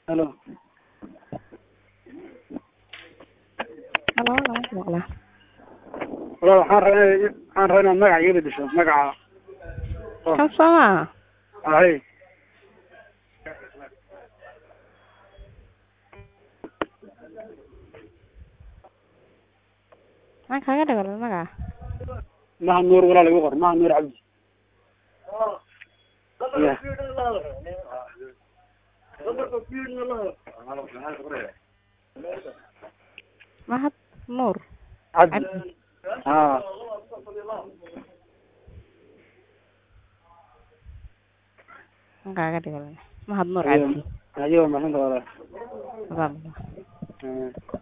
Halo. Halo, lama maqlaa. Walaal waxaan rabaa inay waxaan rabaa inaad magaca iga bedesho magaca. Oh, Kan soo maaha Ahay. maxaan kaaga dhigay magaca Maha Nuur walaal igu qor. Maha Nuur Cabdi. Ya. mahad nuur Cabdi. Cabdi. Haa. maxaan kaaga dhigay mahad nuur Ayo. cabdi Ayo, maxaan walaal. Adaa- Eh.